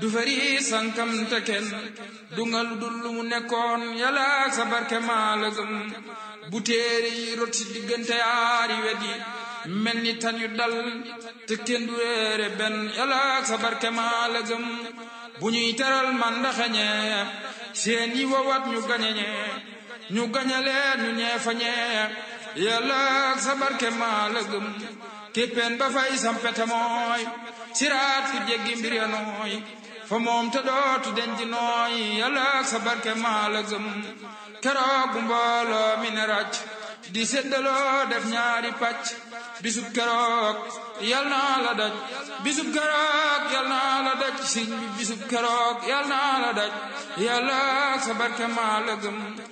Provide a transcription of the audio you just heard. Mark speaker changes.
Speaker 1: du fari sankam te kenn du nga lu dul lu mu nekkoon yàlla sa barke maa la gëm bu téere yi rot si diggante yaari wet yi mel ni tan yu dal te kenn du réere benn yàlla sa barke maa la gëm bu ñuy teral man ndaxañe seen yi wowat ñu gañeñe ñu gañaleen ñu ñeefañee yàlla sa barke maa la gëm képpeen ba fay sampete mooy siraat fu jéggi mbir ya nooy fa moom te dootu denji nooy yàlla sa barke maa la gëm keroog bu mbooloo mi ne ràcc di séddaloo def ñaari pàcc bisub keroog yal naa la daj bisub keroog yal naa la daj siñ bi bisub keroog yal naa la daj yàlla sa barke maa la gëm